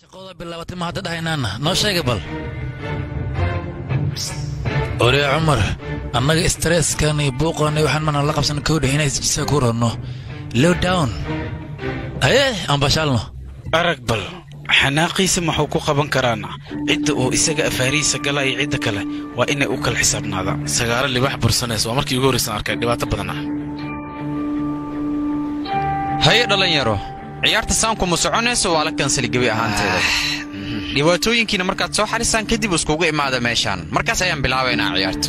shaqooda bilaabatay ma hadda dhahaynaana noo sheega bal oree cumar annaga istreeskan iyo buuqan iyo waxaan mana la qabsan kowdha inay jisa ku ranno low down aye aan bashaalno arag bal xanaaqiisa maxuu ku qaban karaana cidda uu isaga afaarihiisa gala iyo cidda kale waa inay u kala xisaabnaadaan sagaaro libax bursanaysa waa markii ugu horraysan arkay dhibaato badan ah haye dhallinyaro ciyaarta saanku ma soconayso waa la kansali gebi ahaanteeda dhibaatooyinkiina markaad soo xalisaan kadib iskugu imaada meeshaan markaas ayaan bilaabaynaa ciyaarta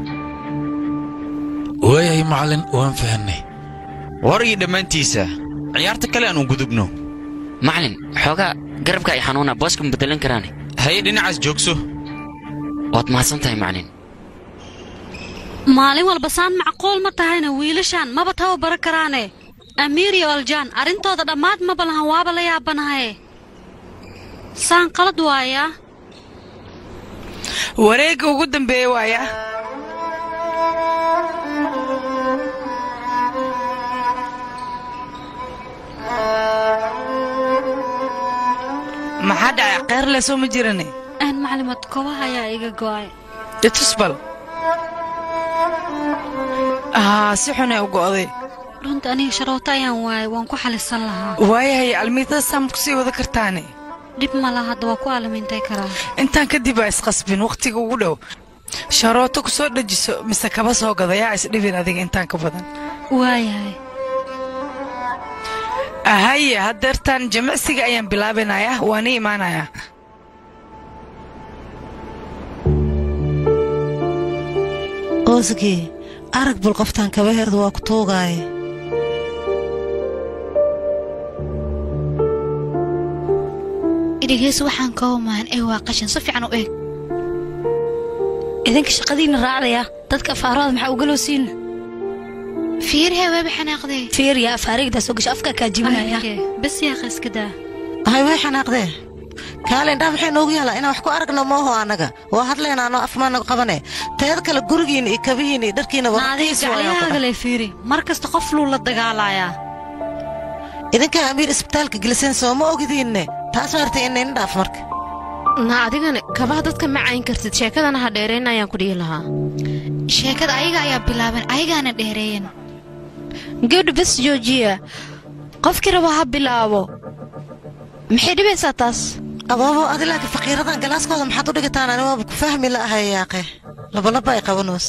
waayahay macallin waan fahanay war iyo dhammaantiisa ciyaarta kale aan u gudubno macalin xoogaa garabka ay xanuuna booska ma beddelan karaane haye dhinacaas joogso waad mahadsan tahay macalin maalin walba saan macquul ma tahayna wiilashaan maba tababaro karaane amiir iyo aljaan arrintooda dhammaad maba lahan waaba la yaabanahaye saan qalad waayaa wareegga ugu dambeeya waaya maxaa dhacay kheyrle soo ma jirane aan maclimad kobaha ayaa iga go'ay itusbal haa si xunay u go'day runta aniga sharooto ayaan waayay waan ku xalisan lahaa waayahay almiitada saam ku sii wada kartaane dhib ma laha hadda waa ku aalamintay karaa intaan kadib baa isqasbin wakhtiga ugu dhow sharooto ku soo dhejiso mise kaba soo gada yaa isdhibin adiga intaan ka badan waayahay haye haddeertaan jimicsiga ayaan bilaabanayaa waana imaanayaa oosgii arag bal qoftaan kaba herda waa ku tuugaaye idhigeys waxaan ka humaan ee waa qashin si fiican u eeg idinka shaqadiinna raacdaya dadka afaarahooda maxaa ugaloo siina fiirhe weeba xanaaqdee fiirya afaarigdaa soo gasho afka kaa jibinaya bes yaaqa iska daa hay way xanaaqdee kaale indhaha maxay noogu yaalaa inaan wax ku aragno mooho annaga waa hadlayna anoo afmaanaga qabane teeda kale gurigiina iyo kabihiina iyo dharkiina naadiigacyahaagale fiiri mar kasta qof luu la dagaalayaa idinkaa amiir isbitaalka geliseen soo ma ogidiinne taas maartay inayna dhaaf marka na adigana kabaha dadka ma cayn kartid sheekadana ha dheerayn ayaan ku dhihi lahaa sheekada ayaga ayaa bilaaban ayagaana dheereeyan gabdha bes joojiya qofkii rabo ha bilaabo maxay dhibaysaa taas aboobo adi laakiin faqiiradan galaaskooda maxaad u dhigataan ani waaba ku fahmi la'ahay yaaqe labalaba ay qabanoos